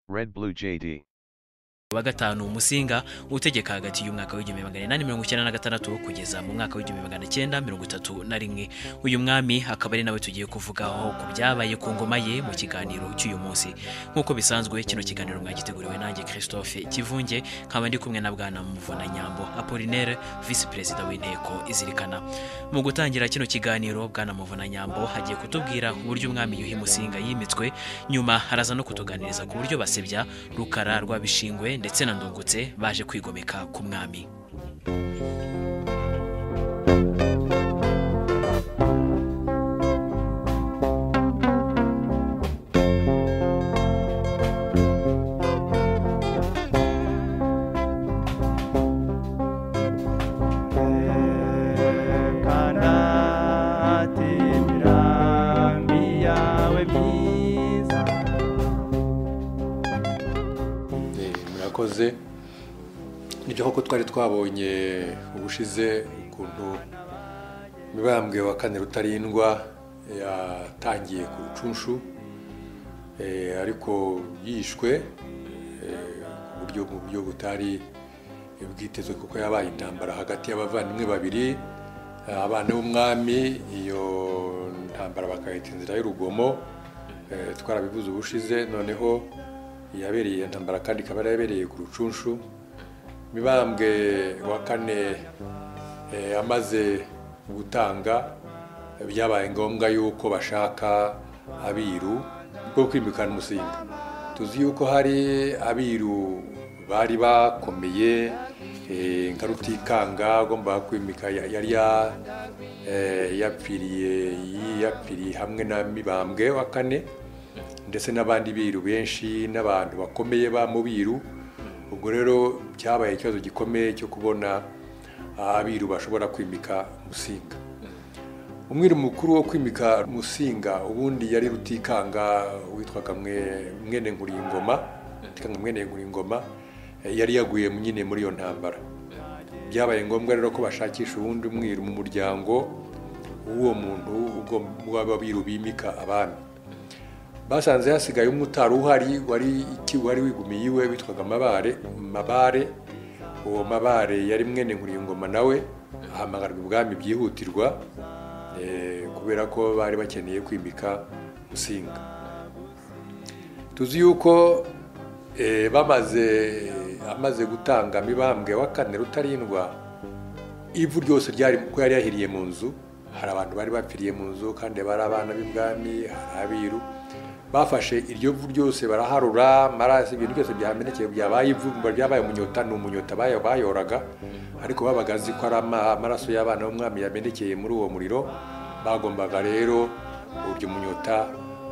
Red Blue JD. wa gatanu umusinga utegeka hagati y'umwaka w'igihumbi magana inani mirongo icyenda na gatandatu kugeza mu mwaka w'igihumbi magana cyenda mirongo itatu na rimwe uyu mwami akaba ari nawe tugiye kuvugaho ku byabaye ku ngoma ye mu kiganiro cy'uyu munsi nk'uko bisanzwe kino kiganiro mwagiteguriwe nanjye christophe kivunge nkaba ndi kumwe na bwana muvuna nyambo apollinaire visi perezida w'inteko izirikana mu gutangira kino kiganiro bwana muvuna nyambo hagiye kutubwira uburyo umwami yuhi musinga yimitswe nyuma araza no kutuganiriza ku buryo basebya rukara rwa bishingwe ndetse na ndungutse baje kwigomeka ku mwami kanate imirambi yawe myiza Eh, murakoze nibyo koko twari twabonye ubushize ukuntu mibambwe wa kane rutarindwa yatangiye ku rucunshu eh, ariko yishwe eh, ku buryo mu buryo butari bwitezwe kuko yabaye intambara hagati y'abavandimwe babiri eh, abana b'umwami iyo ntambara bakayita inzira y'urugomo eh, twarabivuze ubushize noneho yabereye iyo ntambara kandi ikaba yari yabereye ku rucunshu mibambwe wa kane eh, amaze gutanga byabaye ngombwa yuko bashaka abiru bwo kwimikana umusinga tuzi yuko hari abiru bari bakomeye eh, nka rutikanga agomba kwimika ya- yari ya- eh, yapfiriye yapfiriye hamwe na mibambwe wa kane ndetse n'abandi biru benshi n'abantu bakomeye ba mu biru ubwo rero byabaye ikibazo gikomeye cyo kubona abiru bashobora kwimika musinga umwiru mukuru wo kwimika musinga ubundi yari rutikanga witwaga Mwe- mwene nkuringoma rutikanga mwene nkuringoma eh, yari yaguye nyine muri iyo ntambara byabaye ngombwa rero ko bashakisha uwundi mwiru mu muryango w'uwo muntu ugom- w'ababiru bimika abami basanze hasigaye umwe utari uhari wari iki- wari wigumiye iwe witwaga mabare mabare uwo mabare yari mwene nkuriyingoma nawe ahamagarwa ibwami byihutirwa eh, kubera ko bari bakeneye kwimika musinga tuzi yuko eh, bamaze amaze gutanga mibambwe wa kane rutarindwa ivu ryose ryari kuko yari yahiriye mu nzu hari abantu bari bapfiriye mu nzu kandi bari abana b'ibwami hari abiru bafashe iryo vu ryose baraharura marasi ibintu byose byamenekeye byabaye ivu byabaye umunyota ni umunyota baya- bayoraga ariko babaga azi ko ari ama- amaraso y'abana b'umwami yamenekeye muri uwo muriro bagombaga rero uryo munyota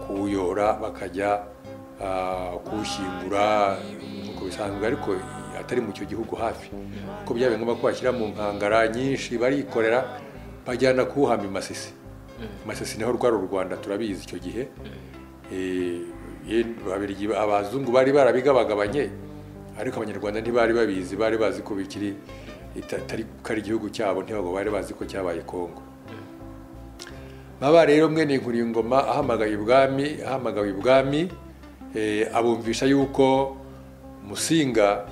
kuwuyora bakajya ah, kuwushyingura nk'uko bisanzwe ariko atari mu cyo gihugu hafi kuko byabaye ngombwa ko bashyira mu nkangara nyinshi barikorera bajyana kuwuhamba i masisi masisi naho rwari u rwanda turabizi icyo gihe Eh, ye- Ababirigi- abazungu bari barabigabagabanye ariko abanyarwanda ntibari babizi bari bazi ko bikiri itari ko ari igihugu cyabo ntibago bari bazi ko cyabaye kongo baba rero mwene nkuringoma ahamagaye ibwami ahamagawe ibwami eh, abumvisha yuko musinga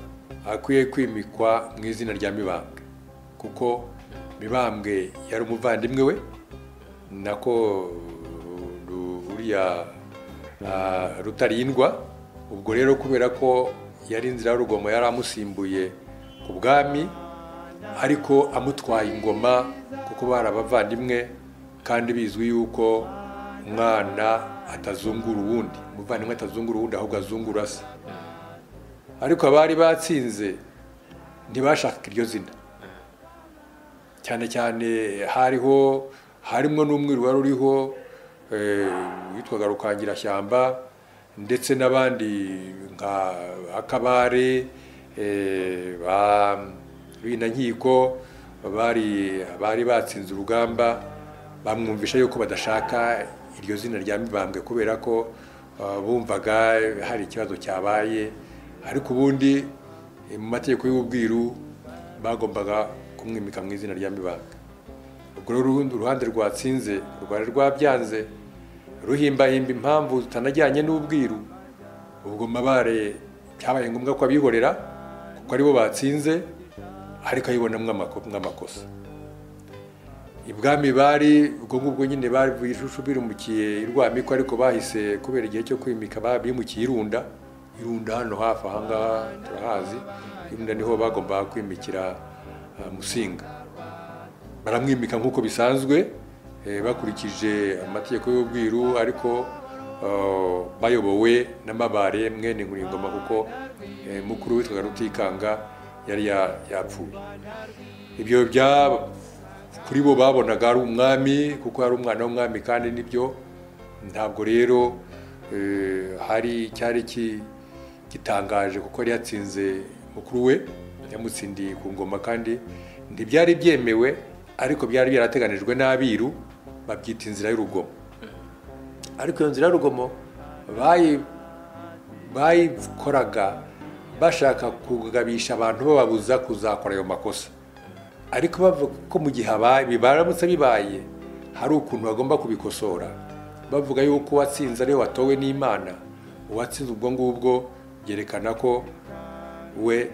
akwiye kwimikwa mu izina rya mibambwe kuko mibambwe yari umuvandimwe we nako ru- uriya ah, rutarindwa ubwo rero kubera ko yari inzira y'urugomo yari amusimbuye ku bwami ariko amutwaye ingoma kuko bari abavandimwe kandi bizwi yuko umwana atazungura uwundi umuvandimwe atazungura uwundi ahubwo azungura se ariko abari batsinze ntibashaka iryo zina cyane cyane hariho harimo n'umwiru wari uriho eh, witwaga rukangirashyamba ndetse n'abandi nka akabare eh, ba binankiko bari bari batsinze urugamba bamwumvisha yuko badashaka iryo zina rya mibambwe kubera ko ah, bumvaga hari ikibazo cyabaye ariko ubundi eh, mu mategeko y'ubwiru bagombaga kumwimika mu izina rya mibambwe ubwo rero urundi uruhande rwatsinze rwari rwabyanze ruhimbahimba impamvu zitanajyanye n'ubwiru ubwo mabare byabaye ngombwa ko abihorera kuko aribo batsinze ariko ayibonamo amakosa ibwami bari ubwo ngubwo nyine bari ijuju birumukiye irwamiko ariko bahise kubera igihe cyo kwimika bimukiye irunda irunda hano hafi aha ngaha turahazi irunda niho bagombaga kwimikira musinga baramwimika nk'uko bisanzwe bakurikije amategeko y'ubwiru ariko bayobowe n'amabare mwene nkuringoma kuko mukuru witwaga rutikanga yari yapfuye ibyo bya kuri bo babonaga ari umwami kuko yari umwana w'umwami kandi nibyo ntabwo rero hari icyari gitangaje kuko yari yatsinze mukuru we yamutsindiye ku ngoma kandi ntibyari byemewe ariko byari byarateganijwe n'abiru babyita inzira y'urugomo ariko iyo nzira y'urugomo bayikoraga bashaka kugabisha abantu bababuza kuzakora ayo makosa ariko bavuga ko mu gihe bibaramutse bibaye hari ukuntu bagomba kubikosora bavuga yuko uwatsinze ariwe watowe n'imana uwatsinze ubwo ngubwo byerekana ko we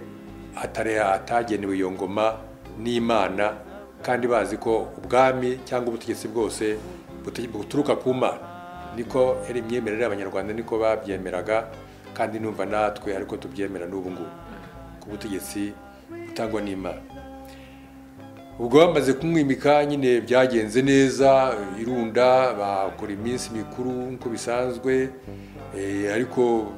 atagenewe iyo ngoma n'imana kandi bazi ko ubwami cyangwa ubutegetsi bwose buturuka ku mana niko yari imyemerere y'abanyarwanda niko babyemeraga kandi numva natwe ariko tubyemera n'ubu ngubu ku butegetsi butangwa n'imana ubwo bamaze kumwimika nyine byagenze neza irunda bakora iminsi mikuru nk'uko bisanzwe ariko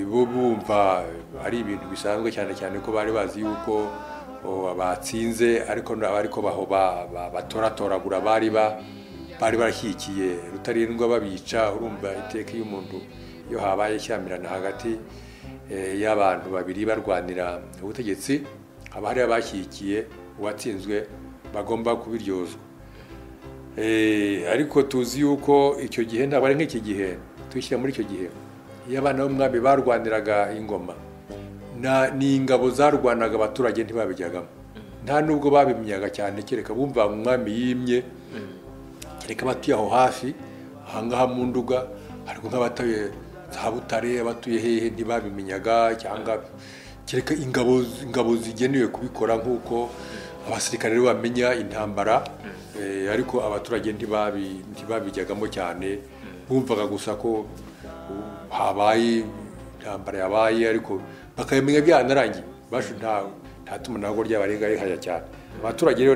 bo bumva ari ibintu bisanzwe cyane cyane ko bari bazi yuko batsinze ariko baho batoratoragura bari bari barashyigikiye rutarindwa babica urumva iteka iyo umuntu iyo habaye ishyamirana hagati y'abantu babiri barwanira ubutegetsi haba hari abashyigikiye uwatsinzwe bagomba kubiryozwa ariko tuzi yuko icyo gihe ntabwo ari nk'iki gihe tuyishyira muri icyo gihe iyo abana b'umwami barwaniraga ingoma n'ingabo zarwanaga abaturage ntibabijyagamo nta n'ubwo babimenyaga cyane kereka bumva umwami yimye kereka abatuye aho hafi aha ngaha mu nduga ariko nk'abatuye za butare abatuye hehe ntibabimenyaga cyangwa kereka ingabo zigenewe kubikora nk'uko abasirikare bamenya intambara ariko abaturage ntibabijyagamo cyane bumvaga gusa ko habaye intambara yabaye ariko bakabimenya byanarangiye nta tumanaho ry'abarenga rihajya cyane abaturage rero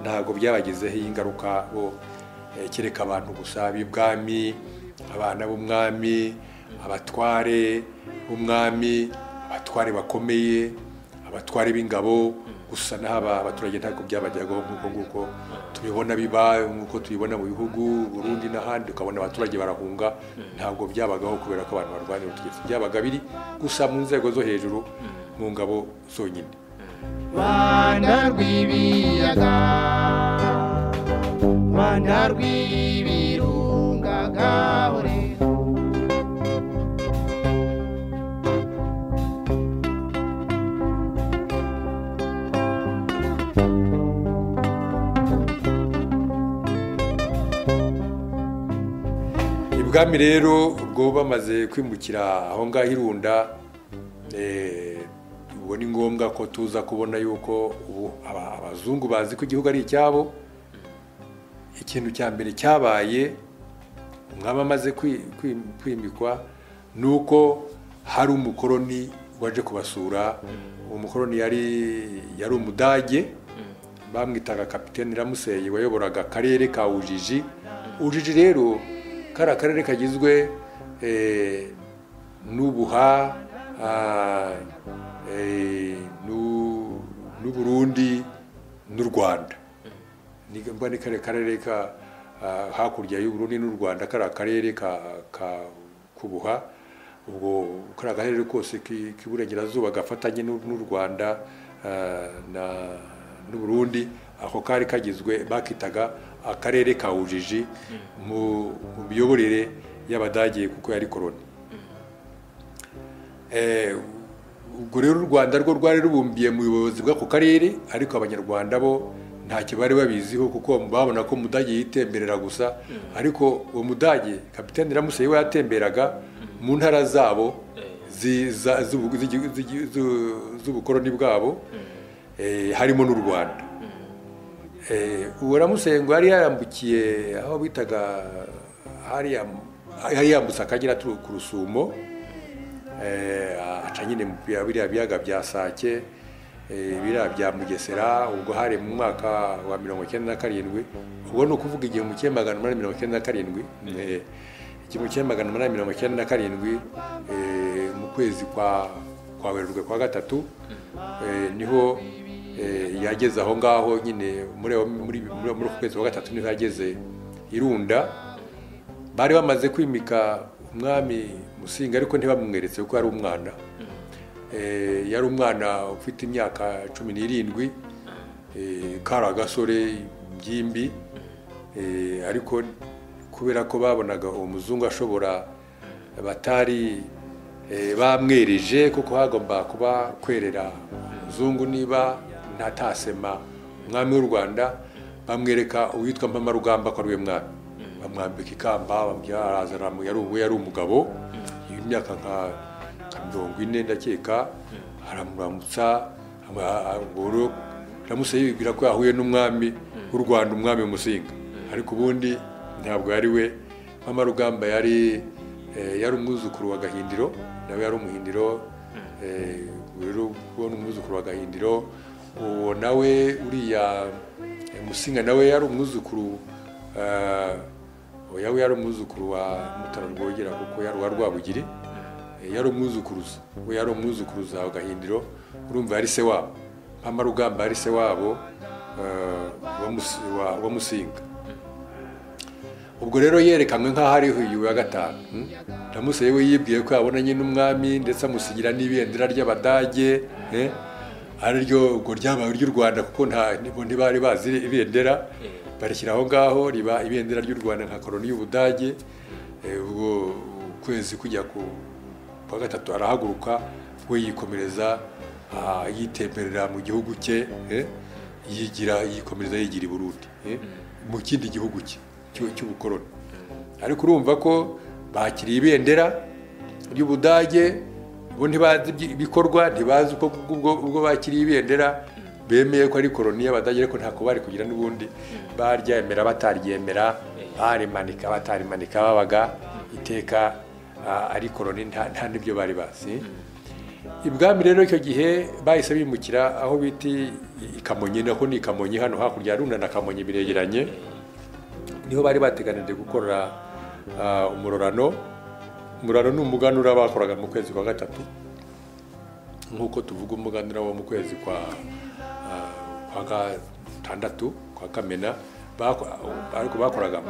ntabwo byabagezeho iyi ngaruka bo kereka abantu gusa b'ibwami abana b'umwami abatware b'umwami abatware bakomeye abatware b'ingabo gusa n'aba abaturage ntabwo byabajyagaho nk'uko nguko tubibona biba nk'uko tubibona mu bihugu burundi n'ahandi ukabona abaturage barahunga ntabwo byabagaho kubera ko abantu barwanira ubutegetsi byabaga biri gusa mu nzego zo hejuru mu ngabo zonyine rwanda rw'ibiyaga rwanda rw'ibirunga gahore ubwami rero ubwo bamaze kwimukira aho ngaho irunda ubwo ni ngombwa ko tuza kubona yuko ubu abazungu bazi ko igihugu ari icyabo ikintu cya mbere cyabaye umwami amaze kwimikwa ni uko hari umukoroni waje kubasura uwo mukoroni yari umudage bamwitaga kapitene ramuseye wayoboraga akarere ka ujiji ujiji rero kari akarere kagizwe n'ubuha n'uburundi n'u rwanda niba ni kariya karere ka hakurya y'uburundi n'u rwanda kari akarere ka kubuha ubwo kari akarere kose k'iburengerazuba gafatanye n'u rwanda n'uburundi ako kari kagizwe bakitaga akarere ka ujiji mu miyoborere y'abadage kuko yari koroni ubwo rero u rwanda rwo rwari rubumbiye mu buyobozi bw'ako karere ariko abanyarwanda bo ntacyo bari babiziho kuko babona ko umudage yitemberera gusa ariko uwo mudage kapitani ramuseye we yatemberaga mu ntara zabo zi- za- z'ubu- z'igi- z'igi- z'u- z'ubukoroni bwabo eh, harimo n'u rwanda Eh, uwo ramusengo yari yarambukiye aho bitaga hariya yari yambutse akagera tu- ku rusumo eh, aca nyine mu bya- biriya biyaga bya sake eh, biriya bya mugesera ubwo hari mu mwaka wa mirongo icyenda na karindwi ubwo ni ukuvuga igihumbi kimwe magana umunani mirongo icyenda na karindwi eh, igihumbi kimwe magana umunani mirongo icyenda na karindwi eh, mu kwezi kwa kwa werurwe kwa gatatu eh, niho eh, yageze aho ngaho nyine muri aho- muri muri muri uku kwezi kwa gatatu niho yageze irunda bari bamaze kwimika umwami musinga ariko ntibamweretse kuko yari umwana Eh, yari umwana ufite imyaka cumi n'irindwi eh, kari agasore by'imbi Eh, ariko kubera ko babonaga uwo muzungu ashobora batari eh, bamwereje kuko hagomba kuba kwerera umuzungu niba ntatasema umwami w'u rwanda bamwereka uwitwa mpamarugamba ko ari we mwami bamwambika ikamba bamubwira araza aramu- yari ubu- yari umugabo y'imyaka nka nka mirongo ine ndakeka aramuramutsa ama- a- ubwo ramuse yibwira ko yahuye n'umwami w'u rwanda umwami musinga ariko ubundi ntabwo yari we mama rugamba yari eh, yari umwuzukuru wa gahindiro nawe yari umuhindiro eh, rero kubona umwuzukuru wa gahindiro uwo nawe uriya eh, musinga nawe yari umwuzukuru eh, oya we yari umwuzukuru wa mutara rwogera kuko yari uwa rwabugiri Eh, yari umwuzukuruza we yari umwuzukuruza wa gahindiro urumva yari se wabo mama rugamba yari se wabo eh, wa Musi- wa- wa musinga ubwo rero yerekanwe nk'aho ari uyu wa gatanu hmm? Ramuse yewe yibwiye ko yabona nyine umwami ndetse amusigira n'ibendera ry'abadage eh? ari ryo ubwo ryabaye ry'u rwanda kuko nta nibo ntibari bazi ibendera barishyira aho ngaho riba ibendera ry'u rwanda nka koroni y'ubudage Eh, ubwo ukwezi kujya ku kwa gatatu arahaguruka we yikomereza ah, yitemberera mu gihugu cye eh? yigira yikomereza yigira i burundi eh? mu kindi gihugu cye cy'u- cy'ubukoroni ariko urumva ko bakiriye ibendera ry'ubudage bo ntibazi ibyi- ibikorwa ntibazi uko ubwo ubwo bakiriye ibendera bemeye ko ari koroni y'abadage ariko ntako bari kugira n'ubundi baryemera bataryemera barimanika batarimanika babaga iteka ah, ari koroni nta nta n'ibyo bari bazi ibwami rero icyo gihe bahise bimukira aho bita i kamonyi nako ni i kamonyi hano hakurya ya runda na kamonyi biregeranye niho bari bateganije gukorera ah, umurorano umurorano ni umuganura bakoraga mu kwezi kwa gatatu nk'uko tuvuga umuganura wo mu kwezi kwa ah, kwa gatandatu kwa kamena bako- ariko bakoraga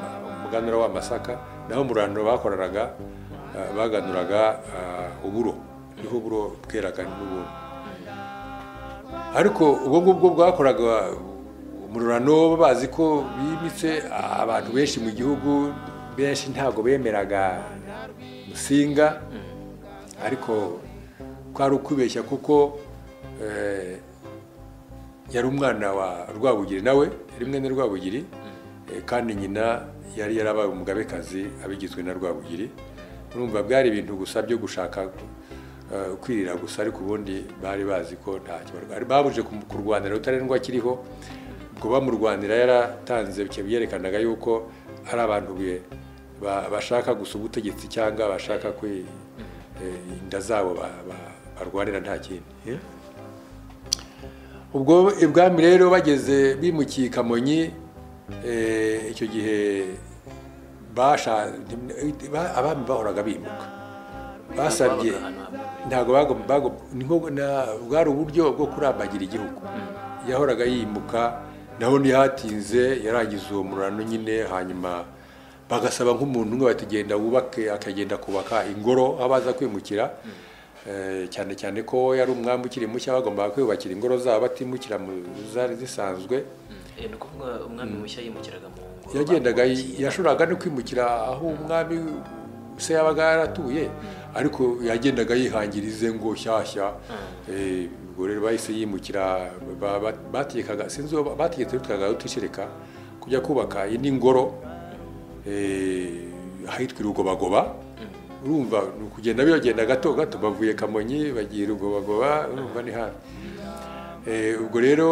umuganura w'amasaka naho umurorano bakoreraga ah, baganuraga ah, uburo niho uburo bweraga n'ubundi ariko ubwo ngubwo bwakoraga umururano bazi ko bimitse abantu benshi mu gihugu benshi ntabwo bemeraga musinga ariko kwari ukwibeshya kuko eh, yari umwana wa rwabugiri nawe yari mwene rwabugiri eh, kandi nyina yari yarabaye umugabekazi abigizwe na rwabugiri urumva byari ibintu gusa byo gushaka eh, kwirira gusa ariko ubundi bari bazi ko nta kibarwaye babuje ku- kurwanira rutarendwa kiriho ubwo bamurwanira yaratanze bike- byerekanaga yuko ari abantu be ba- bashaka gusa ubutegetsi cyangwa bashaka kwi eh, inda zabo ba- ba- barwanira nta kindi eh? ubwo ibwami rero bageze bimukiye i kamonyi eh, icyo gihe basha ba- abami bahoraga bimuka basabye ntabwo bagom- bagom- ni nko- na- bwari uburyo bwo kurambagira igihugu yahoraga yimuka naho ntihatinze yarangiza uwo murano nyine hanyuma bagasaba nk'umuntu umwe batagenda wubake akagenda kubaka ingoro aho baza kwimukira Eh, cyane cyane ko yari umwami ukiri mushya bagombaga kwiyubakira ingoro zabo batimukira mu zari zisanzwe Eh, ni ukuvuga umwami mushya yimukiraga mu ngoro yagendaga bamwubakiye. yashoboraga no kwimukira aho umwami se yabaga yaratuye ariko yagendaga yihangira ize ngo nshyashya Eh, ubwo rero bahise yimukira ba- ba- bategekaga sinzi uwo bategetse witwaga rutishereka kujya kubaka indi ngoro eh, ahitwa irugobagoba urumva ni ukugenda biragenda gato gato bavuye kamonyi bagira rugobagoba urumva ni hafi ubwo rero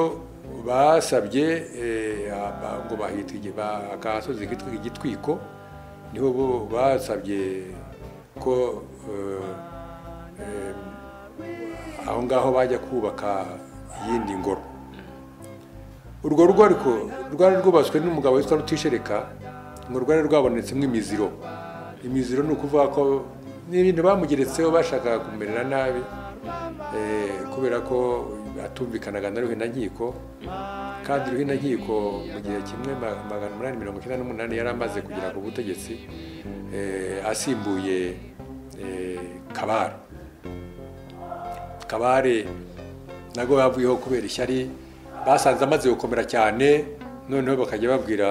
basabye ngo bahita agasozi kitwa igitwiko niho bo basabye ko aho ngaho bajya kubaka iyindi ngoro urwo rugo ariko rwari rwubatswe n'umugabo witwa rutishereka ngo rwari rwabonetsemo imiziro imiziro ni ukuvuga ko n'ibintu bamugeretseho bashakaga kumerera nabi kubera ko atumvikanaga na nkiko kandi nkiko mu gihe kimwe magana umunani mirongo icyenda n'umunani yari amaze kugera ku butegetsi asimbuye kabare kabare nabwo bavuyeho kubera ishyari basanze amaze gukomera cyane noneho bakajya babwira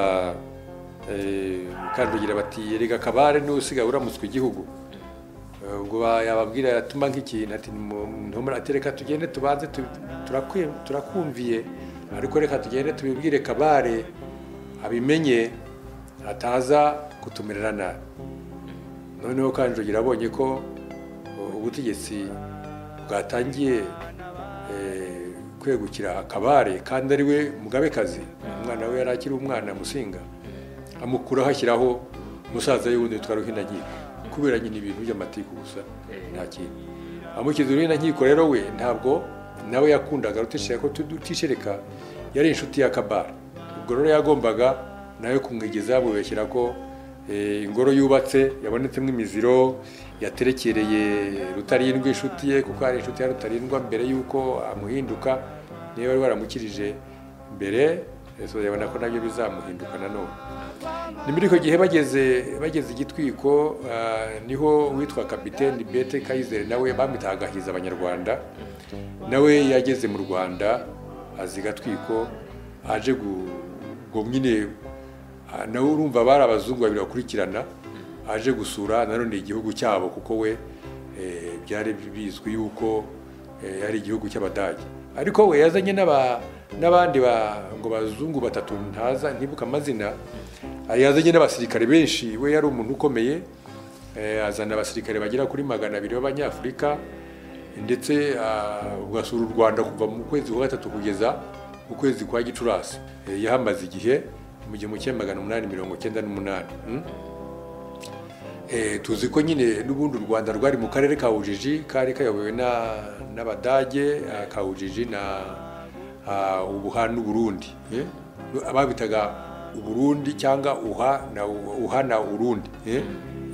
kandagira bati rega kabare n'usigaye uramutswe igihugu ubwo yababwira yatuma nk'ikintu ati ntumurate reka tugende tubanze turakumviye ariko reka tugende tubibwire kabare abimenye ataza kutumerera nabi noneho kandagira abonye ko ubutegetsi bwatangiye kwegukira akabare kandi ari we mugabekazi umwana we yari akiri umwana musinga amukuraho ashyiraho umusaza y'ubundi witwa ruhinankiko kubera nyine ibintu by'amatiku gusa nta kintu amukiza ruhinankiko rero we ntabwo nawe yakundaga rutishereka ko tutishereka yari inshuti ya kabara ubwo rero yagombaga nawe kumwigeza yamubeshyira ko ingoro yubatse yabonetsemo imiziro yaterekereye rutarindwa inshuti ye kuko hari inshuti ya rutarindwa mbere y'uko amuhinduka niba wari waramukirije mbere yabona ko nabyo bizamuhinduka nanone ni muri icyo gihe bageze bageze igitwiko niho uwitwa kapitene bete kayizere nawe bamwitaga agahiza abanyarwanda nawe yageze mu rwanda azi igatwiko aje nyine nawe urumva bari abazungu babiri bakurikirana aje gusura nanone igihugu cyabo kuko we byari bizwi yuko ari igihugu cy'abadage ariko we yazanye n'abandi ngo bazungu batatu ntaza ntibuke amazina yazanye n'abasirikare benshi we yari umuntu ukomeye azana abasirikare bagera kuri magana abiri b'abanyafurika ndetse ugasura u rwanda kuva mu kwezi kwa gatatu kugeza mu kwezi kwa gicurasi yahamaze igihe mu gihumbi kimwe magana umunani mirongo icyenda n'umunani tuzi ko nyine n'ubundi u rwanda rwari mu karere ka ujiji kari kayobowe n'abadage ka ujiji na ubuha n'uburundi babitaga uburundi cyangwa uha na urundi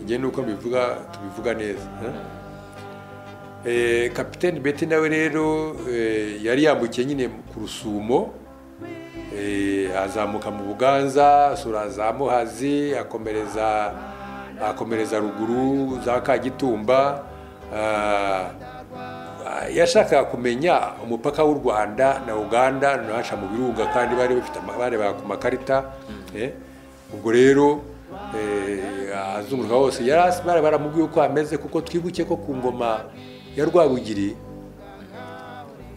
njye nuko bivuga tubivuga neza kapitene beti nawe rero yari yambukiye nyine ku rusumo azamuka mu buganza asura za muhazi akomereza akomereza ruguru za kagitumba yashakaga kumenya umupaka w'u rwanda na uganda nahaca mu birunga kandi bari bafite bareba ku makarita ubwo rero azunguruka hose yari baramubwiye uko ameze kuko twibuke ko ku ngoma ya rwabugiri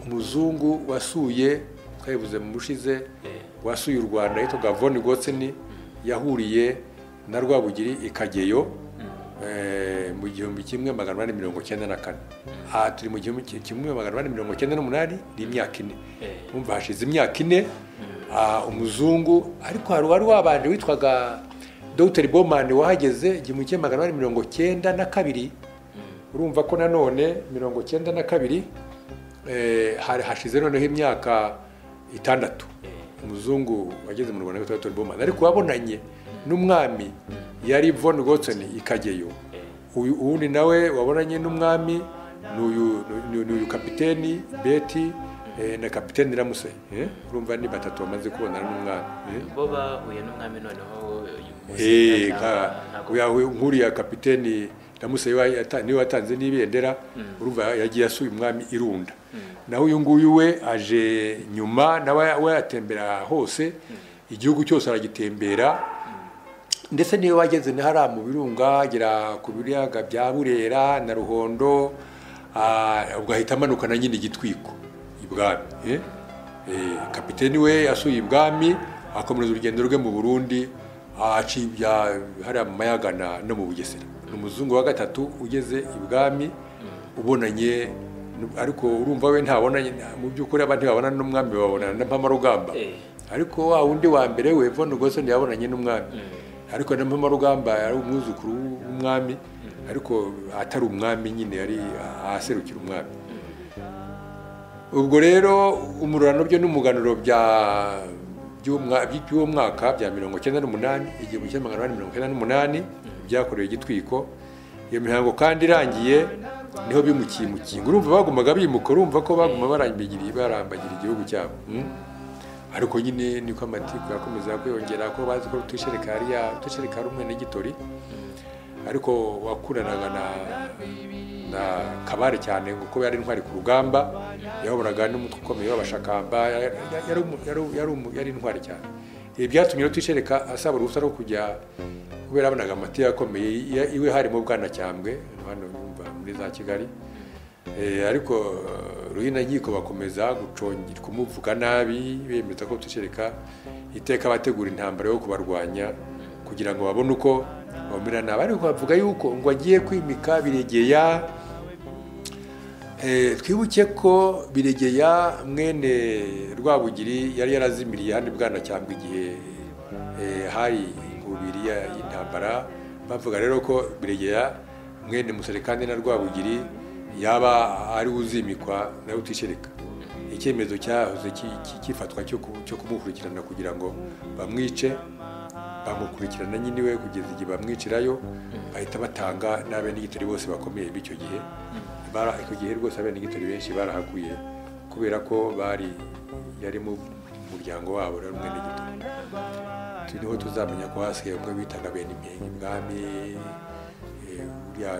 umuzungu wasuye twabivuze mu bushize wasuye u rwanda yitwaga voni gotseni yahuriye na rwabugiri ikageyo mu gihumbi kimwe magana inani mirongo icyenda na kane aha turi mu gihumbi kimwe magana inani mirongo icyenda n'umunani ni imyaka ine wumva hashize imyaka ine umuzungu ariko hari uwari wabanje witwaga dogiteri bomani wahageze igihumbi kimwe magana inani mirongo icyenda na kabiri urumva ko nanone mirongo icyenda na kabiri hashize noneho imyaka itandatu umuzungu wageze mu rwanda witwa dogiteri bomani ariko wabonanye n'umwami yari von gotsoni ikageyo uwundi nawe wabonanye n'umwami ni uyu kapiteni beti na kapiteni ramuse urumva ni batatu bamaze kubonana n'umwami bo bahuye n'umwami noneho nkuriya kapiteni ramuse niwe watanze n'ibendera urumva yagiye asuye umwami irunda naho uyu nguyu we aje nyuma nawe we yatembera hose igihugu cyose aragitembera ndetse niyo wageze ni hariya mu birunga agera ku biyaga bya burera na ruhondo ugahita amanukana nyine igitwiko ibwami kapitene we yasuye ibwami akomereza urugendo rwe mu burundi aciye hariya mu mayagana no mu bugesera ni umuzungu wa gatatu ugeze ibwami ubonanye ariko urumva we ntabonanye mu by'ukuri abandi babonana n'umwami babonana na mpamarugamba ariko wa wundi wa mbere we von goson yabonanye n'umwami ariko na mpamarugamba yari umwuzukuru w'umwami ariko atari umwami nyine yari ahaserukira umwami ubwo rero umururano byo n'umuganuro bya by'uwo mwaka bya mirongo icyenda n'umunani igihumbi kimwe magana inani mirongo icyenda n'umunani byakorewe igitwiko iyo mihango kandi irangiye niho bimukiye imukingo urumva bagumaga bimuka urumva ko baguma barambagira igihugu cyabo ariko nyine niko amatiku yakomeza kwiyongera ko bazi ko utusherekari utusherekari umwe n'igitori ariko wakuranaga na na kabare cyane kuko yari intwari ku rugamba yayoboraga n'umutwe ukomeye w'abashakamba yari intwari cyane ibi byatumye rutishereka asaba uruhushya rwo kujya kubera abonaga amatiyo akomeye iwe harimo bwanacyambwe hano yumva muri za kigali ariko ruhina nkiko bakomeza kumuvuga nabi bemeza ko rutishereka iteka abategura intambara yo kubarwanya kugira ngo babone uko bamera nabi ariko bavuga yuko ngo agiye kwimika biregeya twibuke ko biregeya mwene rwabugiri yari yarazimiriye handi bwana cyangwa igihe hari ingubiri y'intambara bavuga rero ko biregeya mwene muserekandi na rwabugiri yaba ari uzimikwa nawe utishereka icyemezo cyahoze cyifatwa cyo kumukurikirana kugira ngo bamwice bamukurikirana nyine we kugeza igihe bamwicirayo bahita batanga n'abene n'igitori bose bakomeye b'icyo gihe icyo gihe rwose abene n'igitori benshi barahakuye kubera ko bari yari mu muryango wabo rero umwe n'igitori turiho tuzamenya ko hasigaye umwe bitaga bene impenyi ibwami uriya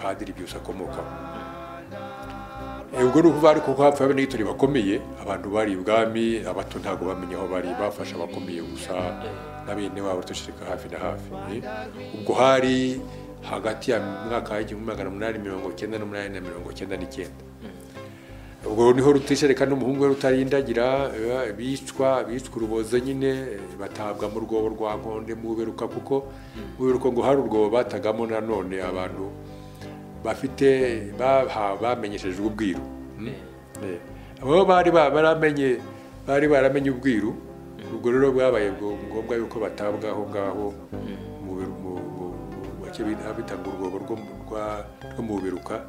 padiri byose akomokamo ubwo ruva ariko ko hapfa abene n'igitori bakomeye abantu bari ibwami abato ntabwo bamenye aho bari bafasha abakomeye gusa na bene wabo dushirika hafi na hafi ubwo hari hagati ya mwaka w'igihumbi magana umunani mirongo icyenda n'umunani na mirongo icyenda n'icyenda ubwo niho rutishereka n'umuhungu we rutarindagira bicwa bicwa urubozo nyine batabwa mu rwobo rwa nkonde mu buberuka kuko mu buberuka ngo hari urwobo batagamo nanone abantu bafite bamenyeshejwe ubwiru abo bari baramenye bari baramenye ubwiru ubwo rero bwabaye ngombwa yuko batabwa aho ngaho bitanga urwobo rwo mu biruka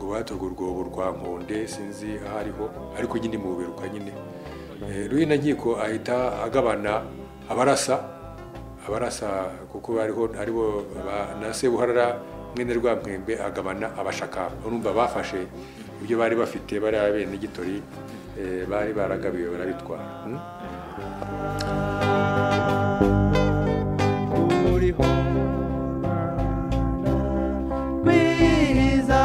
ngo batoga urwobo rwa nkonde sinzi aho ariho ariko nyine mu biruka nyine ruhina nkiko ahita agabana abarasa abarasa kuko hariho aribo na sebuharara mwene rwa mwembe agabana abashakamba urumva bafashe ibyo bari bafite bari abene n'igitori bari baragabiwe barabitwara uriho rwiza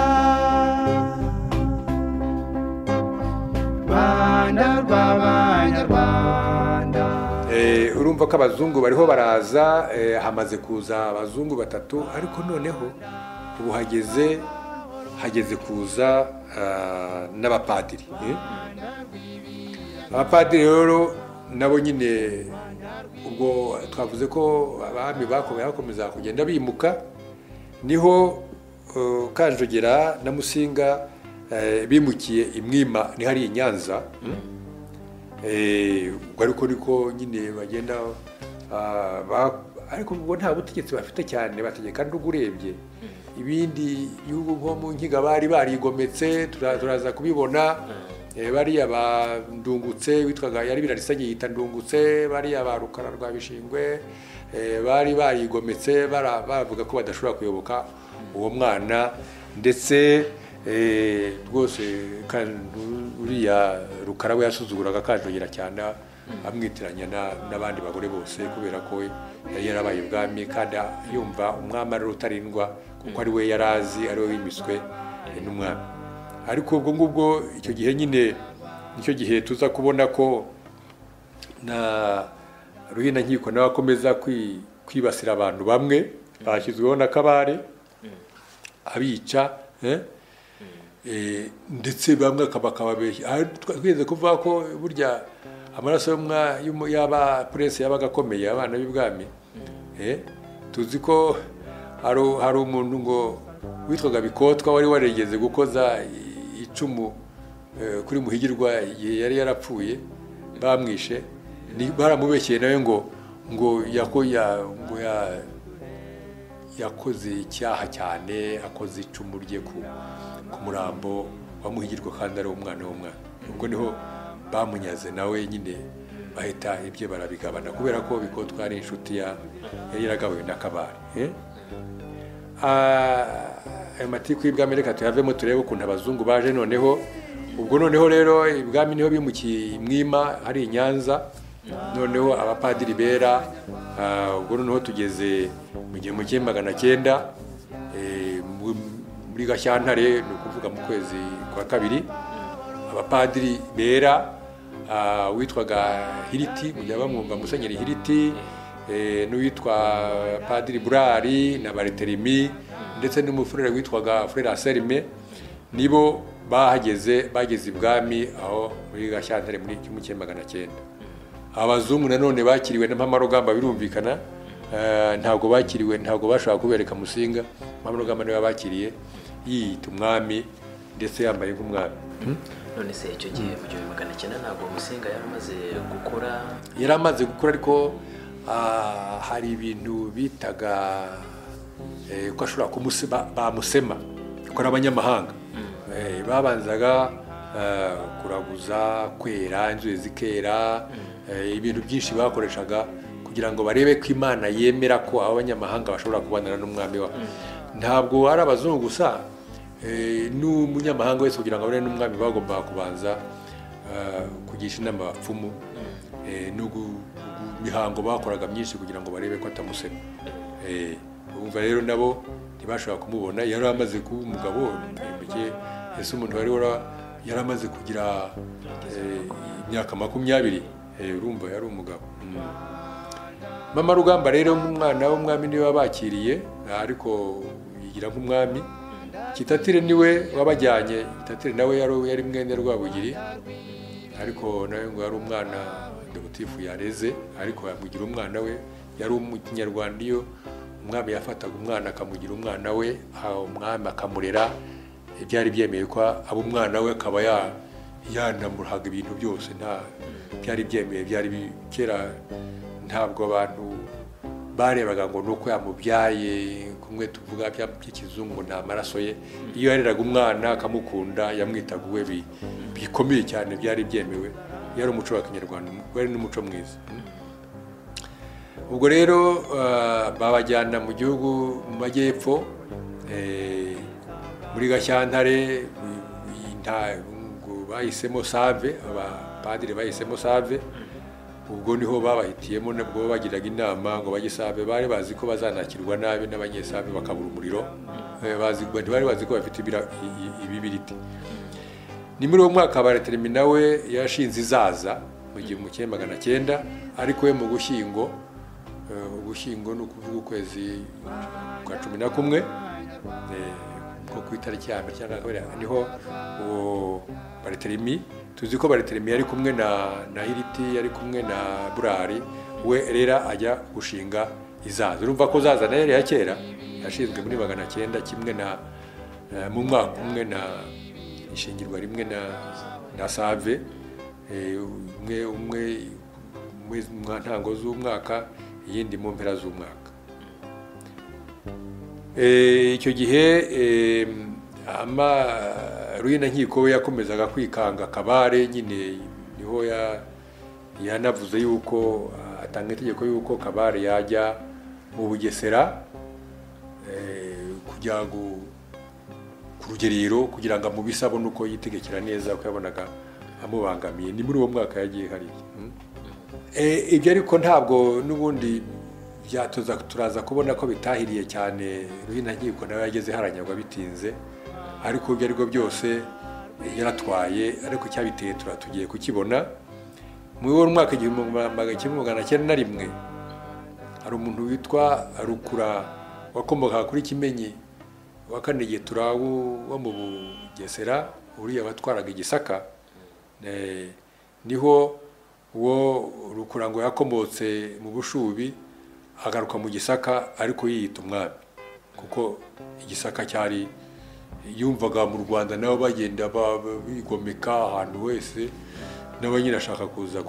rwanda rw'abanyarwanda Eh, urumva ko abazungu bariho baraza eh, hamaze kuza abazungu batatu ariko noneho ubu hageze hageze kuza ah, n'abapadiri eh? abapadiri rero nabo nyine ubwo twavuze ko abami bakomeye bakomeza kugenda bimuka niho eh, kanjogera na musinga eh, bimukiye imwima ni hariya i nyanza Eh, ubwo ariko niko nyine bagenda ah, ba- ariko ubwo nta butegetsi bafite cyane bategeka ndugu urebye ibindi bihugu nko mu nkiga bari barigometse tura- turaza kubibona Eh, bariya ba ndungutse witwaga yari birarisanye yita ndungutse bariya ba rukara rwa bishingwe eh, bari barigometse bara- bavuga ko badashobora kuyoboka uwo mwana ndetse eh, rwose kandi uriya rukara we yasuzuguraga kanjogera cyane amwitiranya na- n'abandi bagore bose kubera ko we yari yarabaye ubwami kandi yumva umwami ari rutarindwa kuko ari we yari azi ari we wimiswe eh, n'umwami ariko ubwo ngubwo icyo gihe nyine nicyo gihe tuza kubona ko na ruhina nkiko nawe akomeza kwi- kwibasira abantu bamwe bashyizweho na kabare abica eh? Eh, ndetse bamwe akaba akababeshya Aha twa- twigeze kuvuga ko burya amaraso y'umwa- y'umu- y'aba puresi yabaga akomeye abana b'ibwami Eh, tuzi ko hari hari umuntu ngo witwaga bikotwa wari warigeze gukoza icumu eh, kuri muhigirwa y- yari yarapfuye bamwishe ni- baramubeshyeye nawe ngo ngo yako ya- ngo ya- yakoze icyaha cyane akoze icumu rye ku ku murambo wa muhigirwa kandi ari umwana w'umwana ubwo niho bamunyaze nawe nyine bahita ibye barabigabana kubera ko bikotwa ari inshuti ya- yari yaragabuwe na kabare eh? Ah, ayo matiku y'ibwami reka tuyavemo turebe ukuntu abazungu baje noneho ubwo noneho rero ibwami niho bimukiye i mwima hari i nyanza noneho abapadiri bera ah, ubwo noneho tugeze mu gihumbi kimwe magana cyenda eh, mu- muri gashyantare ni ukuvuga mu kwezi kwa kabiri abapadiri bera ah, witwaga hiriti mujya bamwumva musenyeri hiriti eh, n'uwitwa padiri burari na bariterimi ndetse n'umufurere witwaga furere aserime nibo bahageze bageze ibwami aho muri gashyantare muri kimwe cya magana cyenda abazungu nanone bakiriwe na mpamarugamba birumvikana eh, ntabwo bakiriwe ntabwo bashobora kubereka musinga mpamarugamba niwe bakiriye yiyita umwami ndetse yambaye nk'umwami none se icyo gihe mu gihumbi magana cyenda ntabwo musinga yari amaze gukora yari amaze gukura ariko ah, hari ibintu bitaga eh, ko ashobora kumuse- ba- bamusema ko ari abanyamahanga Eh, babanzaga eh, kuraguza kwera inzuzi zikera eh, ibintu byinshi bakoreshaga kugira ngo barebe ko imana yemera ko abo banyamahanga bashobora kubanana n'umwami wabo ntabwo ari abazungu gusa eh, n'umunyamahanga wese kugira ngo abone n'umwami bagombaga kubanza eh, kugisha inama abapfumu eh, no gu- gu- mihango bakoraga myinshi kugira ngo barebe ko atamusema Eh, urumva rero nabo ntibashobora kumubona yari amaze kuba umugabo imbeke ese umuntu wari wara- yari amaze kugira eh, imyaka makumyabiri Eh, urumva yari umugabo Mm. mama rugamba rero umwana w'umwami niwe wabakiriye ariko yigira nk'umwami kitatire niwe wabajyanye kitatire nawe yari yari mwene rwabugiri ariko nawe ngo yari umwana dogitifu yareze ariko yamugira umwana we yari umunyarwanda iyo umwami yafataga umwana akamugira umwana we aha umwami akamurera ibyari byemewe ko aba umwana we akaba ya- yanamuhaga ibintu byose nta byari byemewe byari bi- kera ntabwo abantu barebaga ngo nuko yamubyaye kumwe tuvuga bya by'ikizungu ngo ni amaraso ye iyo yareraga umwana akamukunda yamwitaga uwe bi- bikomeye cyane byari byemewe yari umuco wa kinyarwanda wari n'umuco mwiza ubwo rero ah, babajyana mu gihugu mu majyepfo eh, muri gashyantare mu- mu- nta- ngo bahisemo save abapadiri bahisemo save ubwo niho babahitiyemo nabwo bagiraga inama ngo bajye save bari bazi ko bazanakirwa nabi n'abanyesave bakabura umuriro Eh, bazi- ntibari bazi ko bafite ibira- i- i- ibibiriti ni muri uwo mwaka barateremi nawe yashinze izaza mu gihumbi kimwe magana cyenda ariko we mu gushyingo eh, ugushyingo ni ukuvuga ukwezi kwa cumi na kumwe eh, ko ku itariki ya mbere cyangwa kabiri niho uwo barateremi tuzi ko barateremi yari kumwe na na hiriti yari kumwe na burari we rera ajya gushinga izaza urumva ko zaza nayo yari iya kera yashinzwe muri magana cyenda kimwe na eh, mu mwaka umwe na ishingirwa rimwe na na save eh, umwe umwe umwe mu ntango z'umwaka iyindi mu mpera z'umwaka Eh, icyo gihe eh, ama- ruhinankiko we yakomezaga kwikanga kabare nyine niho ya- yanavuze yuko ah, atanga itegeko yuko kabare yajya mu bugesera eh, kujya gu- ku rugerero kugira ngo amubise abone uko yitegekera neza kuko yabonaga amubangamiye ni muri uwo mwaka yagiye hariya Mm. Eh, ibyo ariko ntabwo n'ubundi byatuza turaza kubona ko bitahiriye cyane ruhinankiko nawe yageze haranyagwa bitinze ariko ibyo ariko byose eh, yaratwaye ariko icyabiteye tura tugiye kukibona muri uwo mwaka igihumbi magana kimwe magana cyenda na rimwe hari umuntu witwa rukura wakomokaga kuri kimenyi wa kane getura wo wo mu bugesera uriya watwaraga igisaka Eh, niho uwo rukura ngo yakomotse mu bushubi agaruka mu gisaka ariko yiyita umwami kuko igisaka cyari yumvaga mu rwanda nabo bagenda bigomeka ahantu hose nawe nyine ashaka kuza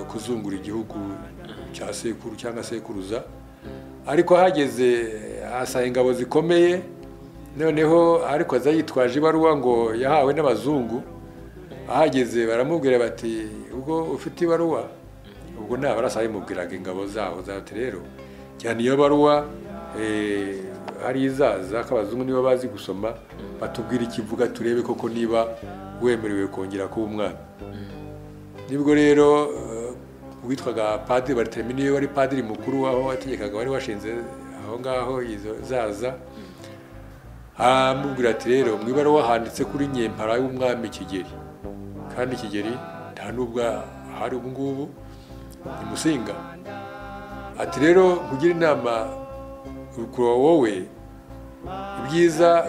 kuzungura igihugu cya sekuru cyangwa sekuruza ariko ahageze asanga ingabo zikomeye noneho ariko aza yitwaje ibaruwa ngo yahawe n'abazungu ahageze baramubwira bati ubwo ufite ibaruwa ubwo ntabwo arasabimubwiraga ingabo zaho zati rero cyane iyo baruwa hari izaza ko abazungu niba bazi gusoma batubwira ikivuga turebe koko niba wemerewe kongera kuba umwana nibwo rero witwaga padiri baritemewe niyo wari padiri mukuru aho wategekaga wari washinze aho ngaho izo zaza aramubwira ati rero mu ibaruwa handitse kuri nyempara y'umwami kigeri kandi kigeri nta nubwo ahari ubu ngubu ni musinga ati rero kugira inama urukuru wowe ibyiza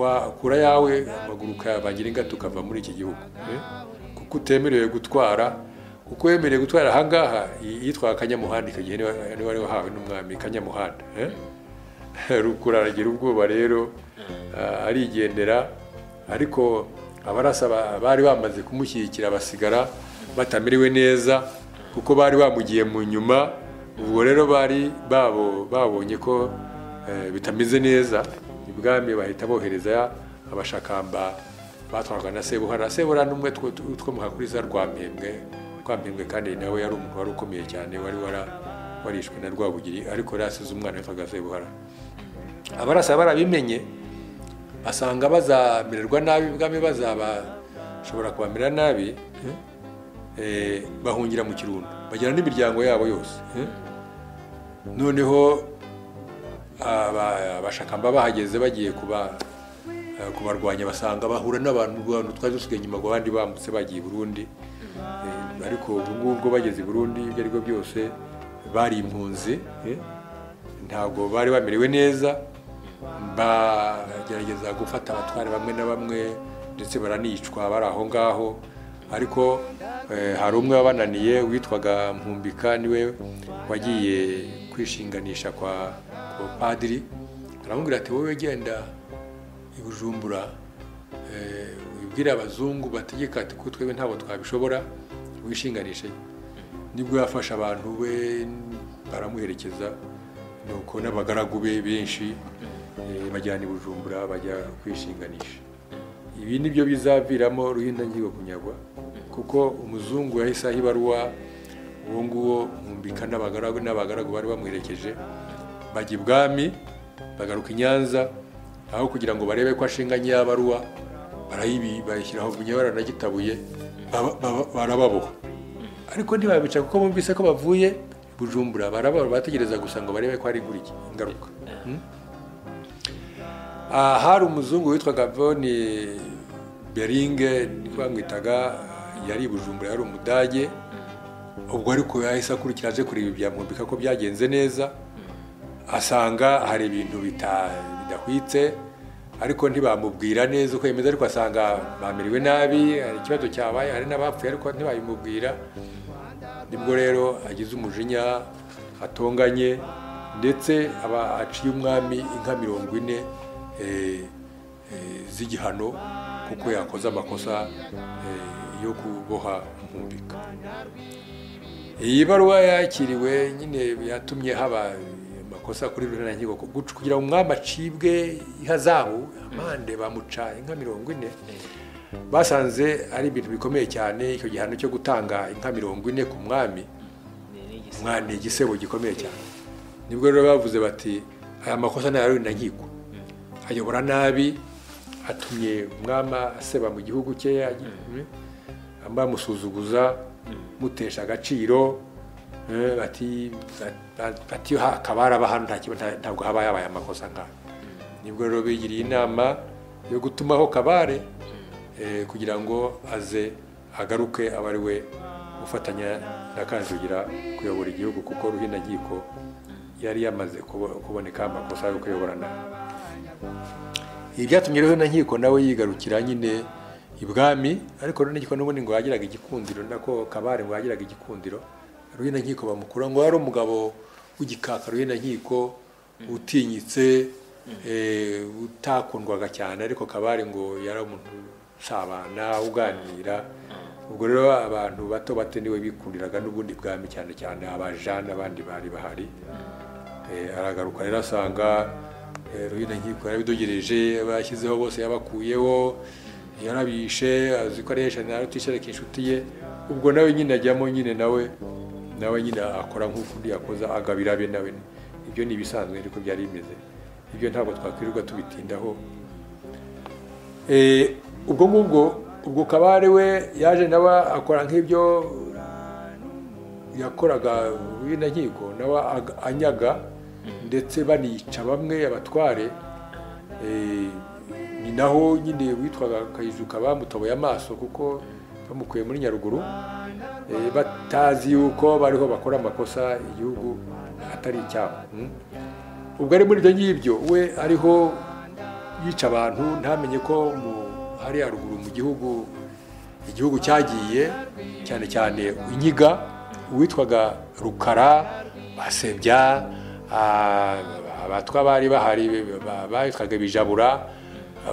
wakura yawe amaguru ukayabagira ingata ukava muri iki gihugu kuko utemerewe gutwara kuko wemerewe gutwara ahangaha yitwa akanyamuhanda icyo gihe niba wari wahawe n'umwami kanyamuhanda rukura aragira ubwoba rero arigendera ariko abarasa bari bamaze kumushyigikira basigara batamerewe neza kuko bari bamugiye mu nyuma ubwo rero bari babo babonye ko bitameze neza ibwami bahita bohereza abashakamba batwarwaga na sebuhara sebuhara n'umwe twomuka kuri za rwampembwe rwampembwe kandi nawe yari umuntu wari ukomeye cyane wari warishwe na rwabugiri ariko yari asize umwana witwaga sebuhara abarasa barabimenye basanga bazamererwa nabi ibwami bazabashobora kubamera nabi bahungira mu kirundo bagera n'imiryango yabo yose noneho abashakamba bahageze bagiye kubarwanya basanga bahura n'abantu twari dusigaye inyuma ngo abandi bambutse bagiye i burundi ariko ubu ngubwo bageze i burundi ibyo ari byo byose bari impunzi ntabwo bari bamerewe neza bagerageza gufata abatware bamwe na bamwe ndetse baranicwa bari aho ngaho ariko hari umwe wabananiye witwaga mpumbika niwe wagiye kwishinganisha kwa padiri aramubwira ati wowe genda ibujumbura wibwire abazungu bategeka ati ko twebwe ntabwo twabishobora wishinganishe nibwo yafashe abantu be baramuherekeza nuko n'abagaragu be benshi bajyana ibujumbura bajya kwishinganisha ibi ni byo bizaviramo ruhindangigo kunyagwa kuko umuzungu yahise aho ibaruwa uwo nguwo mumbika n'abagaragu n'abagaragu bari bamuherekeje bajya ibwami bagaruka i nyanza aho kugira ngo barebe ko ashinga nyabaruwa barayibi bayishyiraho bunyabara na gitabuye barababoha ariko ntibabica kuko bumvise ko bavuye bujumbura barababoha bategereza gusa ngo barebe ko hari iki ingaruka hari umuzungu witwaga voni beringe bamwitaga yari bujumbura yari umudage ubwo ariko yahise akurikira aje kureba ibyamumbika ko byagenze neza asanga hari ibintu bidahwitse ariko ntibamubwira neza uko bimeze ariko asanga bamiriwe nabi hari ikibazo cyabaye hari n'abapfuye ariko ntibabimubwira nibwo rero agize umujinya atonganye ndetse aba aciye umwami inka mirongo ine z'igihano kuko yakoze amakosa yo kuboha umumbika iyi baruwa yakiriwe nyine yatumye haba amakosa kuri rurangigo kugira ngo umwami acibwe ihazabu amande bamuca inka mirongo ine basanze ari ibintu bikomeye cyane icyo gihano cyo gutanga inka mirongo ine ku mwami umwana ni igisebo gikomeye cyane nibwo rero bavuze bati aya makosa ni rurangigo ayobora nabi atumye umwama aseba mu gihugu cye bamusuzuguza mutesha agaciro bati hakaba haraba hano ntabwo haba yabaye amakosa nk'ayo nibwo rero bigiriye inama yo gutumaho kabare kugira ngo aze agaruke aba ari we ufatanya na kanjugira kuyobora igihugu kuko ruhinagiko yari yamaze kuboneka amakosa yo kuyobora nabi ibi byatumye rero na nkiko nawe yigarukira nyine ibwami ariko rero nkiko n'ubundi ngo yagiraga igikundiro nako kabare ngo yagiraga igikundiro rero na nkiko bamukura ngo yari umugabo w'igikakaruye na nkiko utinyitse eh, utakundwaga cyane ariko kabare ngo yari umuntu usabana uganira ubwo rero abantu bato bato niwe bikundiraga n'ubundi bwami cyane cyane abajana n'abandi bari bahari Eh, aragaruka rero asanga eh, ruhina nkiko yarabidogereje abashyizeho bose yabakuyeho yarabishe azi ko ari hejuru arutishereka inshuti ye ubwo nawe nyine ajyamo nyine nawe nawe nyine akora nk'uko undi yakoze agabira be nawe ibyo ni ibisanzwe ariko byari bimeze ibyo ntabwo twakwirirwa tubitindaho Eh, ubwo ngubwo ubwo kabare we yaje nawe akora nk'ibyo yakoraga ruhina nkiko nawe ag- anyaga ndetse banica bamwe abatware Eh, ni naho nyine witwaga kayizuka bamutaboye amaso kuko bamukuye muri nyaruguru Eh, batazi yuko bariho bakora amakosa igihugu atari icyabo Mm. ubwo ari muri ibyo ngibyo we ariho yica abantu ntamenye ko mu- hari haruguru mu gihugu igihugu cyagiye cyane cyane inyiga uwitwaga rukara basebya ah, abatwa bari bahari ba- bitwaga bijabura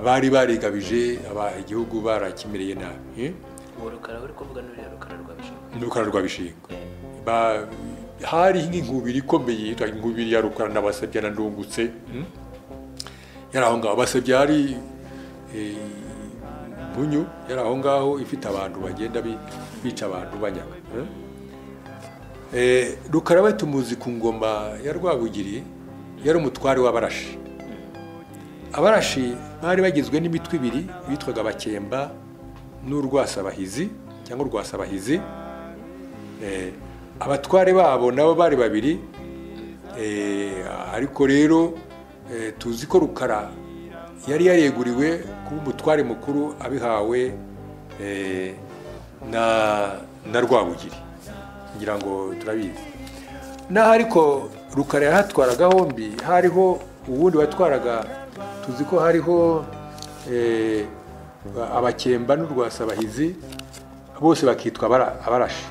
bari barigabije aba- igihugu barakimereye nabi eh? uwo rukara uri kuvuga n'uriya rukara rwa bishinga ni rukara rwa bishinga Ba- hari nk'inkubiri ikomeye yitwa inkubiri ya rukara n'abasebya na ndungutse mm? yari aho ngaho basebya hari eh, munyu yari aho ngaho ifite abantu bagenda bi- bica abantu banyaga eh? Eh, rukara we tumuzi ku ngoma ya rwabugiri yari umutware w'abarashi abarashi bari bagizwe n'imitwe ibiri bitwaga abakemba n'urwasabahizi cyangwa urwasabahizi Eh, abatware babo nabo bari babiri Eh, ariko rero eh, tuzi ko rukara yari yareguriwe kuba umutware mukuru abihawe eh, na na rwabugiri kugira ngo turabizi naho ariko rukara yahatwara gahombi hariho ubundi watwaraga tuzi ko hariho eh, abakemba n'urwasabahizi bose bakitwa abara- abarashi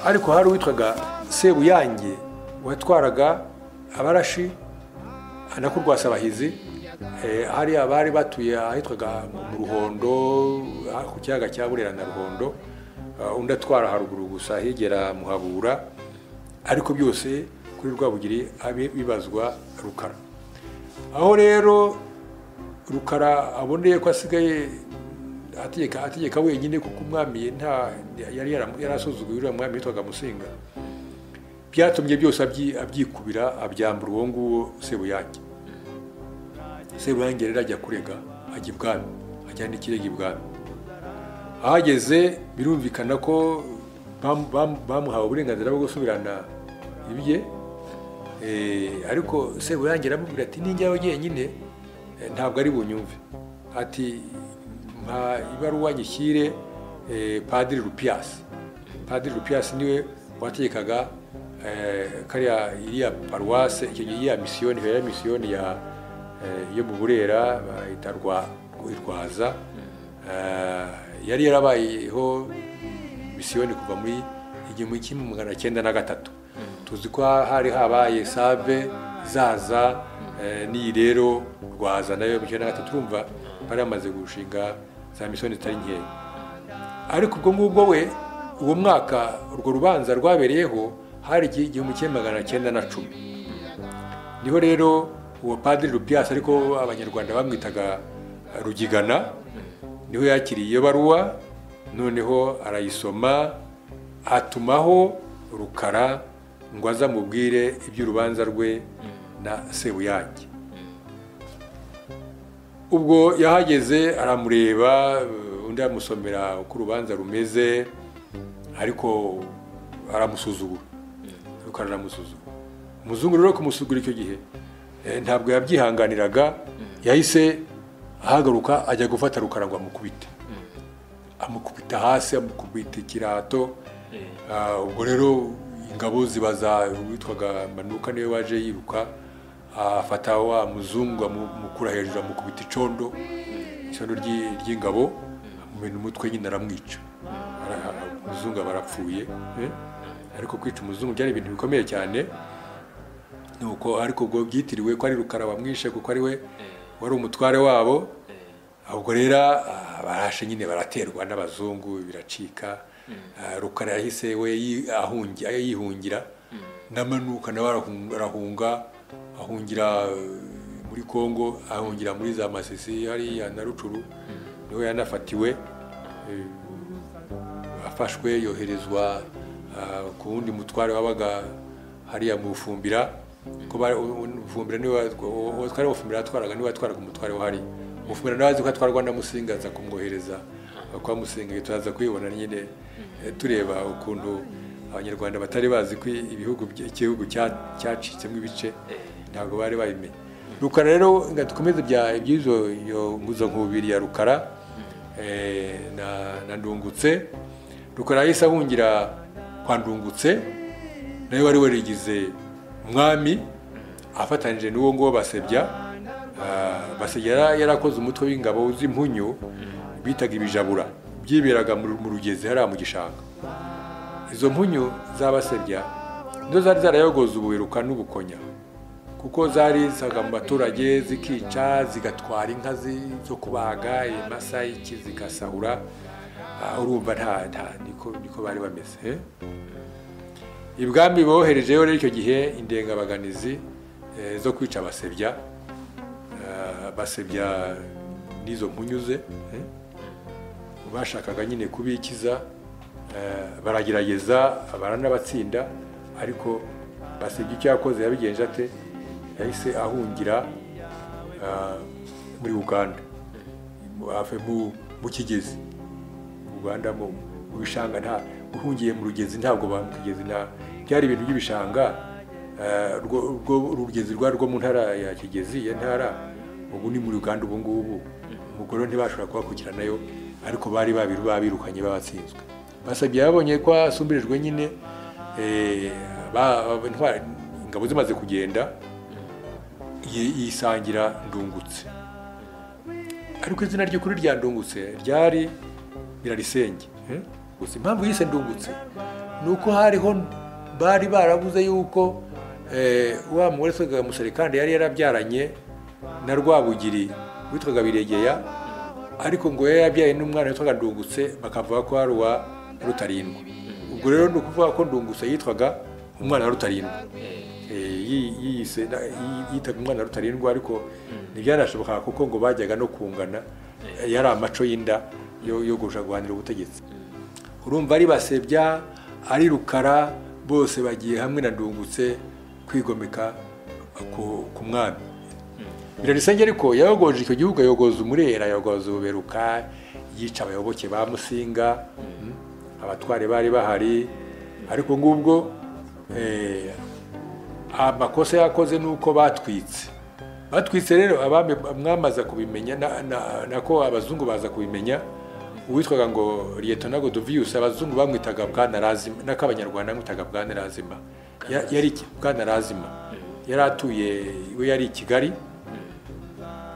ariko hari uwitwaga sebuyange watwaraga abarashi nako rwasabahizi eh, hari abari batuye ahitwaga mu ruhondo ah, ku kiyaga cya burera na ruhondo ah, undi atwara haruguru gusa hegera muhabura ariko byose kuri rwabugiri abe bibazwa rukara aho rero rukara aboneye ko asigaye ategeka ategeka wenyine kuko umwami nta yari yaram- yarasuzuguye uriya mwami witwaga musinga byatumye byose abyi- abyikubira abyambura uwo nguwo sebuyange sebuyange rero ajya kurega ajya ibwami ajyana ikirego ibwami ahageze birumvikana ko bam- bam- bamuhawe uburenganzira bwo gusubirana ibye Eh, ariko sebuyange aramubwira ati ninjyawe jyenyine eh, ntabwo ari bunyumve ati mpa ibaruwa nyishyire eh, padiri rupiyasi padiri rupiyasi niwe wategekaga eh, kariya iriya paruwase icyo gihe iriya misiyoni ya misiyoni ya eh, yo mu burera bayita rwa rwaza Eh, yari yarabayeho misiyoni kuva muri igihumbi kimwe magana cyenda na gatatu tuzi ko hari habaye save zaza eh, n'iyi rero rwaza nayo mu cyenda na gatatu urumva bari bamaze gushinga za misiyoni zitari nkeya ariko ubwo ngubwo we uwo mwaka urwo rubanza rwabereyeho hari igihe igihumbi kimwe magana cyenda na cumi niho rero uwo padiri rupiyasi ariko abanyarwanda bamwitaga rugigana niho yakiriye iyo baruwa noneho arayisoma atumaho rukara ngo aze amubwire iby'urubanza rwe na sebuyange ubwo yahageze aramureba undi amusomera uko urubanza rumeze ariko aramusuzugura rukara aramusuzugura umuzungu rero kumusugura icyo gihe eh, ntabwo yabyihanganiraga yahise ahagaruka ajya gufata rukara ngo amukubite amukubita hasi amukubita ikirato Ah, ubwo rero ingabo zibaza uwitwaga manuka niwe waje yiruka afata wa muzungu amukura hejuru amukubita icondo icondo ry'i- ry'ingabo amumena umutwe nyine aramwica Ara- umuzungu aba arapfuye eh? ariko kwica umuzungu byari ibintu bikomeye cyane nuko ariko ubwo byitiriwe ko ari rukara wamwishe kuko ari we wari umutware wabo ubwo rero ah, barashe nyine baraterwa n'abazungu biracika Ah, rukara yahise we yi- ahungi- yihungira n'amanuka nawe arahung- arahunga ahungira eh, muri kongo ahungira muri za masisi hariya na rucuru niho yanafatiwe eh, afashwe yoherezwa ah, ku wundi mutware wabaga hariya mu bufumbira ko bari- u- bufumbira niwe watwa- uwo- uwo twari bufumbira yatwaraga niwe yatwaraga umutware wahari bufumbira nawe azi ko atwarwa na musinga aza kumwohereza kwa musinga turaza kwibona nyine eh, tureba ukuntu abanyarwanda batari bazi ko ibihugu bye- igihugu cya- cyacitsemo ibice ntabwo bari babimenye rukara rero nga dukomeze ibya- iby'izo iyo nkubiri ya rukara eh, na- na ndungutse rukara yahise ahungira kwa ndungutse nawe wari warigize umwami afatanyije n'uwo nguwo basebya Ah, basebya yara- yarakoze umutwe w'ingabo z'impunyu bitaga ibijabura byiberaga mu mu rugezi hariya mu gishanga izo mpunyu z'abasebya nizo zari zarayogoza ubuheruka n'ubukonya kuko zari zaga mu baturage zikica zigatwara inka zi- zo kubaga imasa iki zigasahura Ah, urumva nta nta niko niko bari bameze eh? ibwami boherejeyo rero icyo gihe indengabaganizi eh, zo kwica abasebya Eh, abasebya n'izo mpunyuze eh? bashakaga nyine kubikiza eh, baragerageza baranabatsinda ariko basebya icyo yakoze yabigenje ate yahise ahungira eh, muri uganda Ave mu- mu kigezi mu rwanda mu mu bishanga nta uhungiye mu rugezi ntabwo ba mu kigezi nta byari ibintu by'ibishanga eh, rwo- rwo- urugezi rwari rwo mu ntara ya kigezi ya ntara ubu ni muri uganda ubu ngubu ubwo rero ntibashobora kuhakurikiranayo ariko bari babiru babirukanye babatsinzwe basabye babonye ko asumbirijwe nyine eh, ba- ba- intwari- ingabo zimaze kugenda yi- yisangira ndungutse ariko izina ry'ukuri rya ndungutse ryari birarisenge eh? gusa impamvu yise ndungutse ni uko hariho bari barabuze yuko eh, wa mugore witwaga muserekande yari yarabyaranye na rwabugiri witwaga biregeya ariko ngo yari yarabyaye n'umwana witwaga ndungutse bakavuga ko ari uwa rutarindwa ubwo rero ni ukuvuga ko ndungutse yitwaga umwana wa rutarindwa Eh, yi- yiyise na- yi- yitaga umwana wa rutarindwa ariko ntibyanashobokaga kuko ngo bajyaga no kungana Eh, yari amaco y'inda yo yo gushaka guhanira ubutegetsi urumva ari basebya ari rukara bose bagiye hamwe na ndungutse kwigomeka ku ku mwami birarisenge ariko yayogoje icyo gihugu ayogoza umurera ayogoza ububeruka yica abayoboke ba musinga mm, abatware bari bahari ariko ngubwo eh, amakosa yakoze ni uko batwitse batwitse rero abami mwamaza kubimenya na- na- nako abazungu baza kubimenya uwitwaga ngo liyetona godovius abazungu bamwitaga bwana razima nako abanyarwanda bamwitaga bwana razima Ya- yari iki- bwana razima yari atuye we yari i kigali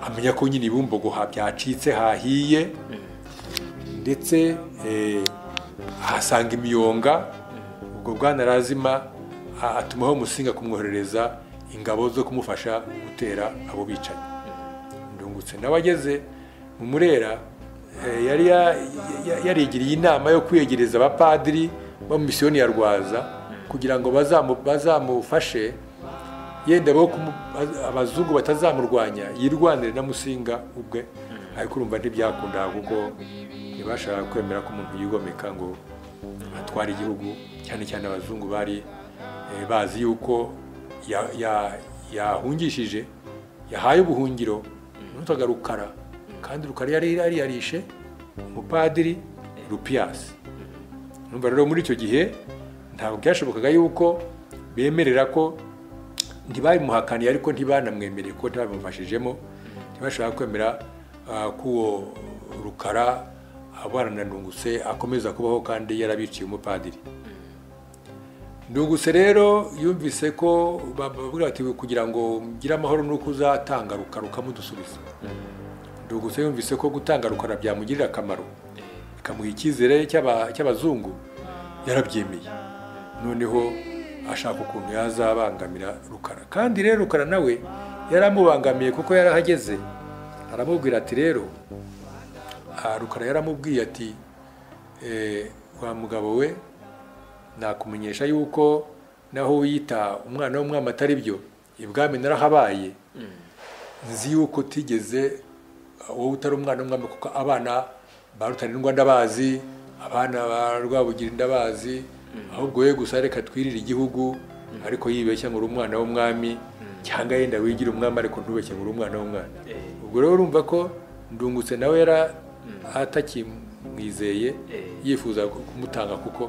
amenya ko nyine ibumbogo ha- byacitse hahiye ndetse eh, ahasanga imiyonga ubwo bwana razima a- atumaho umusinga kumwoherereza ingabo zo kumufasha gutera abo bicanyi ndungutse nawe ageze mu murera eh, yari ya- ya- yarigiriye inama yo kwiyegereza abapadiri bo mu misiyoni ya rwaza kugira ngo bazamu- bazamufashe yenda bo kumu- baz- abazungu batazamurwanya yirwanire na musinga ubwe ariko urumva ntibyakundaga kuko ntibashaka kwemera ko umuntu yigomeka ngo atware igihugu cyane cyane abazungu bari eh, bazi yuko ya- ya- yahungishije yahaye ubuhungiro n'utwaga rukara kandi rukara yari yari yarishe umupadiri rupiyasi numva rero muri icyo gihe ntabwo byashobokaga yuko bemerera ko ntibabimuhakaniye ariko ntibanamwemereye ko ntabimufashijemo ntibashaka kwemera ah, ko uwo rukara abana na ndungutse akomeza kubaho kandi yarabiciye umupadiri ndungutse rero yumvise ko babwira bati kugira ngo mugire amahoro ni uko uzatanga rukara ukamudusubiza ndungutse yumvise ko gutanga rukara byamugirira akamaro bikamuha icyizere cy'aba- cy'abazungu yarabyemeye noneho ashaka ukuntu yazabangamira rukara kandi rero rukara nawe yari amubangamiye kuko yarahageze aramubwira ati rero aha rukara yaramubwiye ati wa mugabo we nakumenyesha yuko naho wiyita umwana w'umwami atari byo ibwami narahabaye nzi yuko utigeze wowe utari umwana w'umwami kuko abana ba rutarindwa ndabazi abana ba rwabugira ndabazi ahubwo we gusa reka twirire igihugu ariko yibeshya ngo uri umwana w'umwami cyangwa yenda wigira umwami ariko ntubeshye ngo uri umwana w'umwana ubwo rero urumva ko ndungutse nawe yari atakimwizeye yifuza kumutanga kuko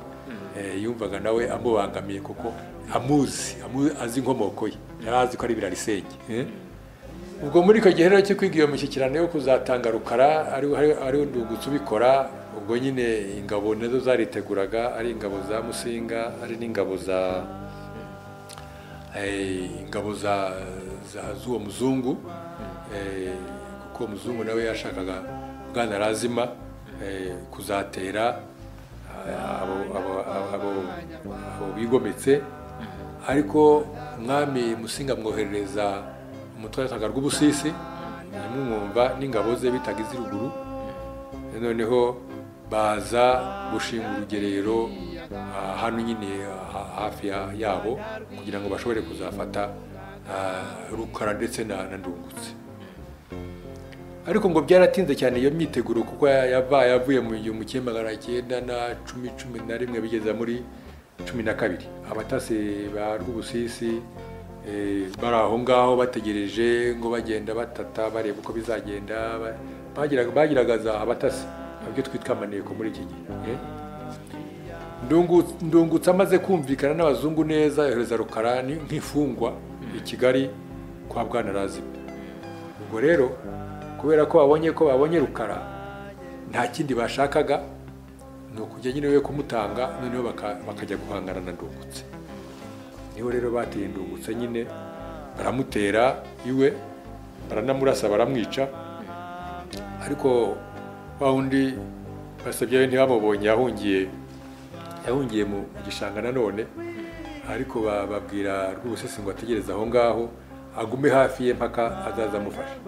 yumvaga nawe amubangamiye kuko amuzi azi inkomoko ye yari azi ko ari birarisenge ubwo muri icyo gihe rero cyo kwiga iyo mishyikirano yo kuzatanga rukara ariwo ndungutse ubikora ubwo nyine ingabo nazo zariteguraga ari ingabo za musinga ari n'ingabo za ingabo z'uwo muzungu kuko uwo muzungu nawe yashakaga bwana razima kuzatera abo bigometse ariko umwami musinga amwoherereza umutware witaga rw'ubusisi nyamwumva n'ingabo ze bitaga iz'iruguru noneho baza gushinga urugerero hano nyine hafi yabo kugira ngo bashobore kuzafata rukara ndetse na ndungutse ariko ngo byaratinze cyane iyo myiteguro kuko yavuye mu gihumbi kimwe magana cyenda na cumi cumi na rimwe bigeza muri cumi na kabiri abatasi ba rw'ubusisi bari aho ngaho bategereje ngo bagenda batata bareba uko bizagenda bagiragaza abatasi nabyo twitwa amaneko muri iki gihe ndungutse amaze kumvikana n'abazungu neza yohereza rukara nk'imfungwa i kigali kwa bwana razima ubwo rero kubera ko babonye ko babonye rukara nta kindi bashakaga ni ukujya nyine we kumutanga noneho bakajya guhangana na ndungutse niho rero bateye ndungutse nyine baramutera iwe baranamurasa baramwica ariko wa wundi basabye ntibamubonye yahungiye yahungiye mu gishanga nanone ariko bababwira rw'ubusesi ngo ategereze aho ngaho agume hafi ye mpaka azaza amufasha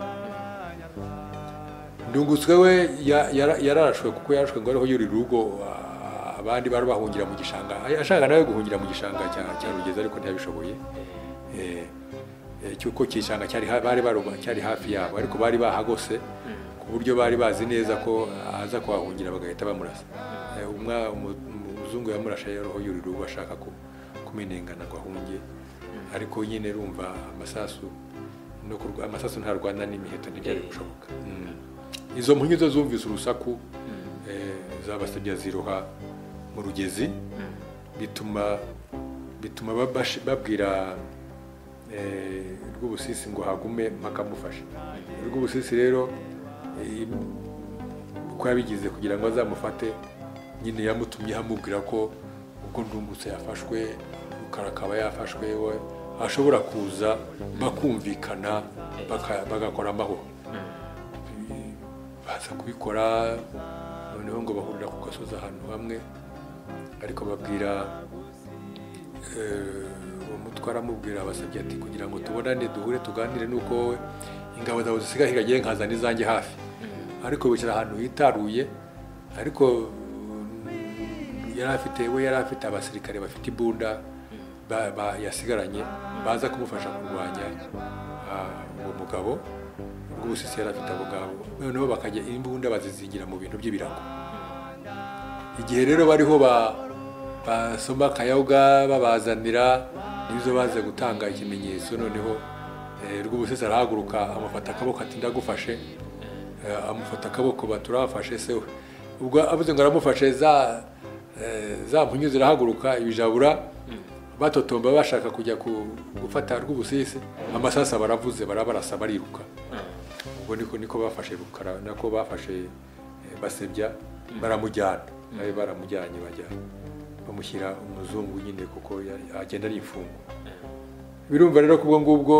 ndungutse we yarashwe kuko yarashwe ngo ariho yurira urugo abandi bari bahungira mu gishanga ashaka nawe guhungira mu gishanga cya rugeza ariko ntiyabishoboye cy'uko igishanga cyari hafi yabo ariko bari bahagose ku buryo bari bazi neza ko aza kuhahungira bagahita bamurasa umuzungu yamurashe yoroho yurira ubu ashaka kumenengana ngo ahunge ariko nyine rumva amasasu amasasu ntarwana n'imiheto ntibyari gushoboka izo mpunyu zo zumvise urusaku zabasabye ziroha mu rugezi bituma bituma babwira rw'ubusisi ngo hagume bakamufasha rw'ubusisi rero uko yabigize kugira ngo azamufate nyine yamutumye amubwira ko ubwo ndungutse yafashwe rukara akaba yafashwe we ashobora kuza bakumvikana bagakora amahoro baza kubikora noneho ngo bahurira ku gasozi ahantu hamwe ariko babwira uwo mutwara amubwira abasabye ati kugira ngo tubonane duhure tuganire nuko wowe ingabo zawe zisigaye hirya nkazana izanjye hafi ariko bicara ahantu hitaruye ariko yari afite we yari afite abasirikare bafite imbunda yasigaranye baza kumufasha kurwanya uwo mugabo rw'ubusisi yari afite abo ngabo noneho bakajya imbunda bazizingira mu bintu by'ibirago igihe rero bariho basoma akayaga babazanira nizo baze gutanga ikimenyetso noneho rw'ubusesi arahaguruka amufata akaboko ati ndagufashe amufata akaboko baturafashe se we ubwo avuze ngo aramufashe za mpunyu zirahaguruka ibijabura batotomba bashaka kujya gufata rw'ubusisi amasasa baravuze barabarasa bariruka ubwo niko niko bafashe rukara nako bafashe basebya baramujyana nawe baramujyanye bajya bamushyira umuzungu nyine kuko agenda ari imfungwa birumva rero ko ubwo ngubwo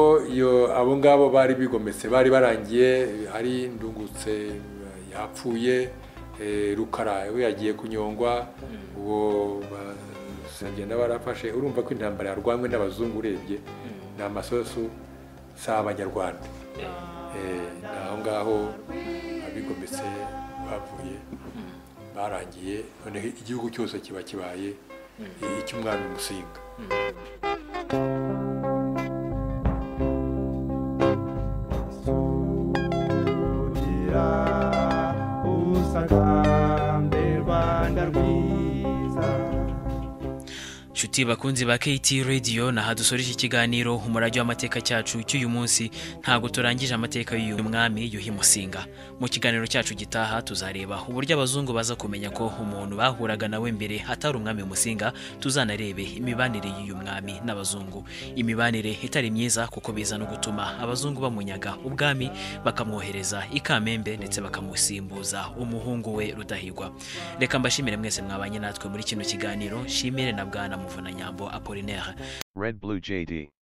abo ngabo bari bigometse bari barangiye ari ndungutse yapfuye rukara we yagiye kunyongwa uwo bagenda barafashe urumva ko intambara yarwanywe n'abazungu urebye ni amasosu si abanyarwanda Eh, ni aho ngaho abigometse bavuye barangiye noneho igihugu cyose kiba kibaye eh, icy'umwami musinga kugira ubusagambe rwanda rwiza nshuti bakunzi ba KT Radio naha dusoreje ikiganiro umurage w'amateka cyacu cy'uyu munsi ntabwo turangije amateka y'uyu mwami Yuhi Musinga mu kiganiro cyacu gitaha tuzareba uburyo abazungu baza kumenya ko umuntu bahuraga nawe mbere atari umwami Musinga tuzanarebe imibanire y'uyu mwami n'abazungu imibanire itari myiza kuko biza no gutuma abazungu bamunyaga ubwami bakamwohereza i Kamembe ndetse bakamusimbuza umuhungu we Rudahigwa reka mbashimire mwese mwabanye natwe muri kino kiganiro shimire na bwana Muvunanyambo Apollinaire Red Blue JD.